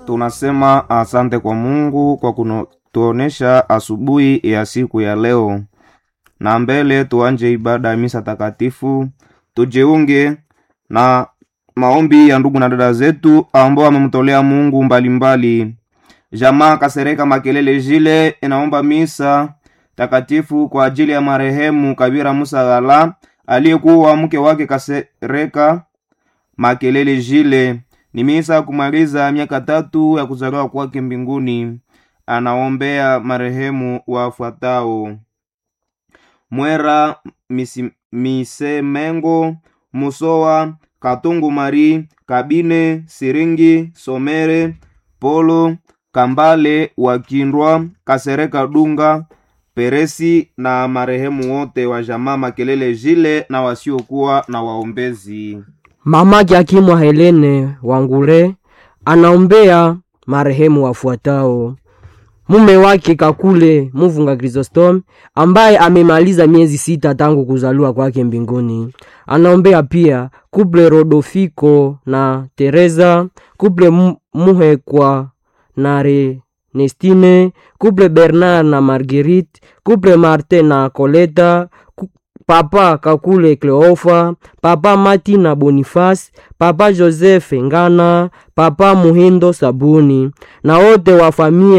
Tunasema asante kwa Mungu kwa kutuonesha asubuhi ya siku ya leo, na mbele tuanje ibada ya misa takatifu, tujiunge na maombi ya ndugu na dada zetu ambao wamemtolea Mungu mbalimbali mbali. Jamaa Kasereka Makelele Jile inaomba misa takatifu kwa ajili ya marehemu Kabira Musa Ghala aliyekuwa mke wake Kasereka Makelele Jile. Ni misa kumaliza miaka tatu ya kuzaliwa kwake mbinguni. Anaombea marehemu wafuatao: Mwera misi, Misemengo Musowa Katungu Mari Kabine Siringi Somere Polo Kambale Wakindwa Kasereka Dunga Peresi na marehemu wote wa jamaa Makelele Jile na wasiokuwa na waombezi. Mama Jakimwa Helene Wangure anaombea marehemu wafuatao: mume wake Kakule Muvunga Chrysostom ambaye amemaliza miezi sita tangu kuzaliwa kwake mbinguni. Anaombea pia kuple Rodofiko na Teresa, kuple Muhekwa na Renestine, kuple Bernard na Marguerite, kuple Martin na Koleta, papa Kakule Cleofa, papa Mati na Boniface, papa Joseph Ngana, papa Muhindo Sabuni na wote wa familia